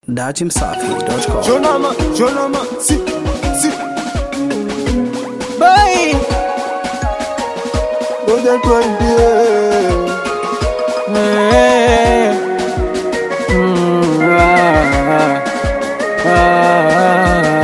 datimsafi.com. Jonama, Jonama, si, si. Boy, Ngoja tuambie. eh, mm, ah, ah,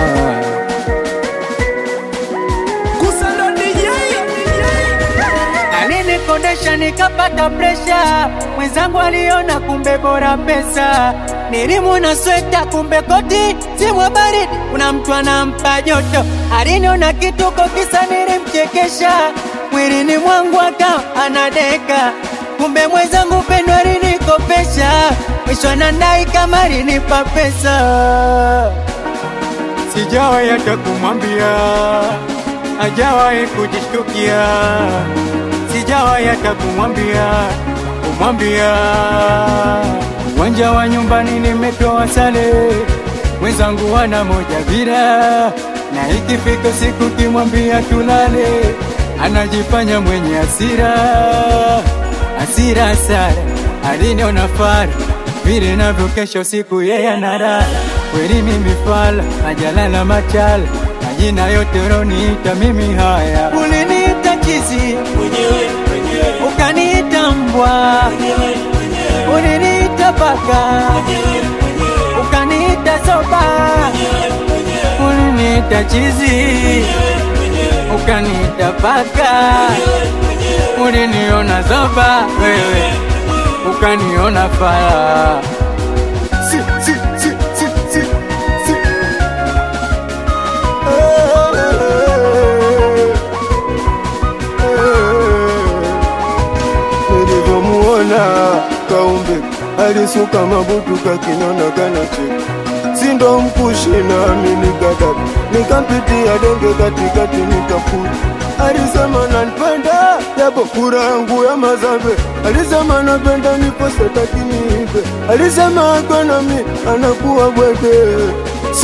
Alinikodesha nikapata presha, mwenzangu aliona kumbe bora pesa. Nilimwona sweta kumbe koti simwa baridi, kuna mtu anampa joto. Aliniona kituko kisa nilimchekesha, mwilini mwangu akawa anadeka. Kumbe mwenzangu pendo alinikopesha, mwisho anadai kama alinipa pesa. Sijawahi hata kumwambia, hajawahi kujishtukia. Sijawahi hata kumwambia, kumwambia. Uwanja wa nyumbani nimetoa sale, mwenzangu wana moja bila, na ikifika siku kimwambia tulale, anajifanya mwenye hasira, hasira sana, aliniona fara vile navyo kesho siku yeye analala kweli mimi fala ajalala machala majina yote roniita mimi haya uliniita chizi ukaniita mbwa uliniita paka ukaniita soba uliniita chizi ukaniita paka uliniona zoba wewe ukaniona fala Si, si, si, si, si, si. Eh, eh. Nilivyomuona kaumbe alisuka mabutu kakinona kanacheka sindo mkushi nami nikadaka nikampitia denge katikati nikaputa alisema nanipenda japo kura yangu ya mazambe alisema napenda nipose takiniipe alisema akonami anakuwa bweke si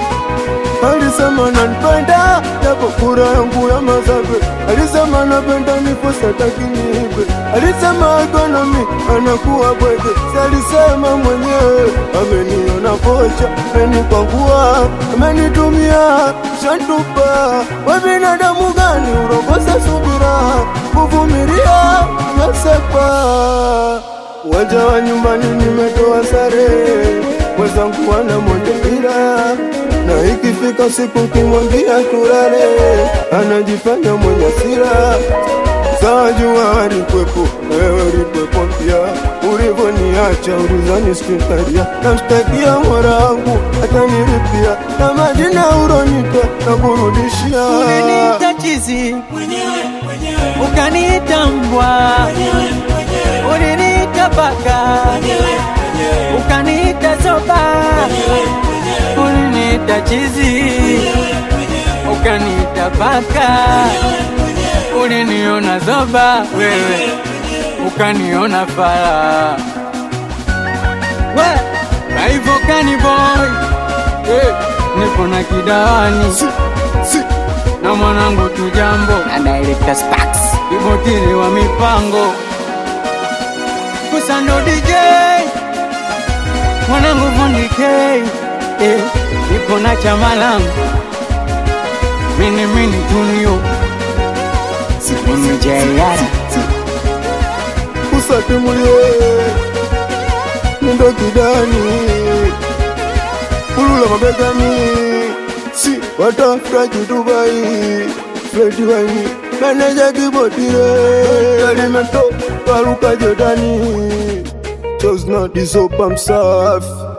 alisema nanipenda japo kura yangu ya mazambe alisema napenda nipose takiniipe alisema akonami anakuwa bweke si alisema mwenyewe ameniona kocha amenikwangua amenitumia shantupa we binadamu gani urokosa subira kuvumilia nasepa waja wa nyumbani nimetoa sare mwenzangu wana mondepira na ikifika siku kimwambia turare anajifanya mwenye sira Sajua alikwepo, wewe ulikwepo pia. Ulivyoniacha ulizani sikukaria, namshtakia mola wangu atanilipia, na majina uronita na kurudishia. uliniita chizi ukaniita mbwa uliniita paka ukaniita soba uliniita chizi ukaniita paka uliniona zoba wewe ukaniona fala we hivyo kani boy hey, nipo na kidawani Si, si, na mwanangu tujambo na director Spax ibotiri wa mipango kusando DJ mwanangu fundi K eh, nipo na chama langu mini mini tunio mini jayara usatimulie nindo kidani ulula mabegani si watafutaji Dubai Fredi Waini meneja kibotire alimento karuka Jordani chose not the soap I'm soft